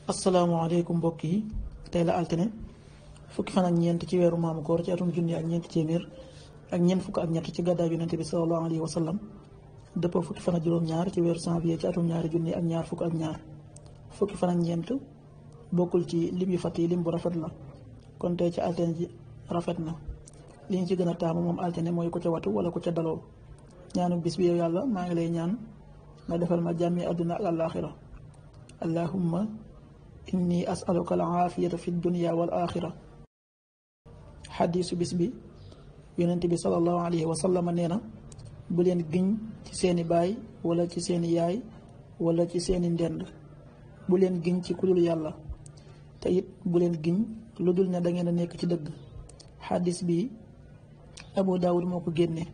asalaamaaleykum mbokk yi tey la altine fukki fan ak ñeent ci weeru maamu koor ci atum junni ak ñeent téeméer ak ñeent fukk ak ñett ci gàddaay yonente bi sallallahu alayhi wa sallam dëppoo fukki fan ak juróom-ñaar ci weeru janvier ci atum ñaari junni ak ñaar fukk ak ñaar fukki fan ak ñeent bokkul ci lim yu fàtt yi lim bu rafet la kon tey ci altine ji rafet na li ñu ci gën a taamu moom altine mooy ko ca watu wala ko ca daloo ñaanu bis bi yow yàlla maa ngi lay ñaan nga defal ma jàmmi àdduna ak àllaaxira allahumma inni asaluka al aafiyata fi dunya wal axira xadiisu bis bi yonent bi salallahu alayhi wa sallam nee na bu leen giñ ci seeni baay wala ci seeni yaay wala ci seeni ndend bu leen giñ ci kudul yàlla te it bu leen giñ lu dul ne da ngeen a nekk ci dëgg xadis bi abu daawud moo ko génne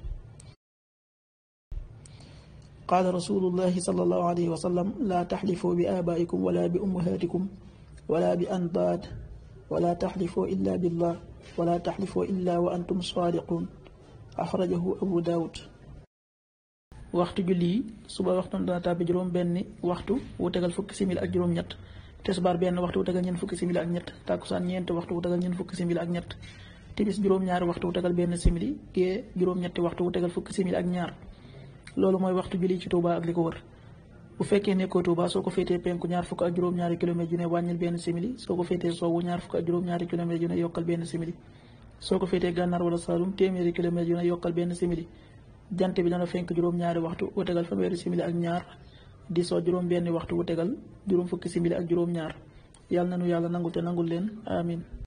qaala rasulullahi sallallahu alayhi wa sallam laa taxlifoo bi aabaikum wala bi ummahaatikum wala bi andaad wala taxlifoo illa billah wala taxlifoo illa wa antum saadiqun axrajahu abu daawud waxtu julli yi suba waxtu dana tàbbi juróom benn waxtu wu tegal fukki simili ak juróom ñett tisbaar benn waxtu wu tegal ñeent fukki simili ak ñett tàkkusaan ñeenti waxtu wu tegal ñeent fukki simili ak ñett timis juróom-ñaari waxtu wu tegal benn simili gee juróom-ñetti waxtu wu tegal fukki simili ak ñaar loolu mooy waxtu julli ci Touba ak li ko wër bu fekkee nekkoo Touba soo ko féetee penku ñaar fukk ak juróom-ñaari kilomètre yu ne wàññil benn simili soo ko féetee sowwu ñaar fukk ak juróom-ñaari kilomètre yu ne yokkal benn simili soo ko féetee gànnaar wala Saalum téeméeri kilomètre yu ne yokkal benn simili jant bi dana fenk juróom-ñaari waxtu wu tegal fanweeri simili ak ñaar di soo juróom benn waxtu wu tegal juróom fukki simili ak juróom-ñaar yàlla na nu yàlla nangul te nangul leen amin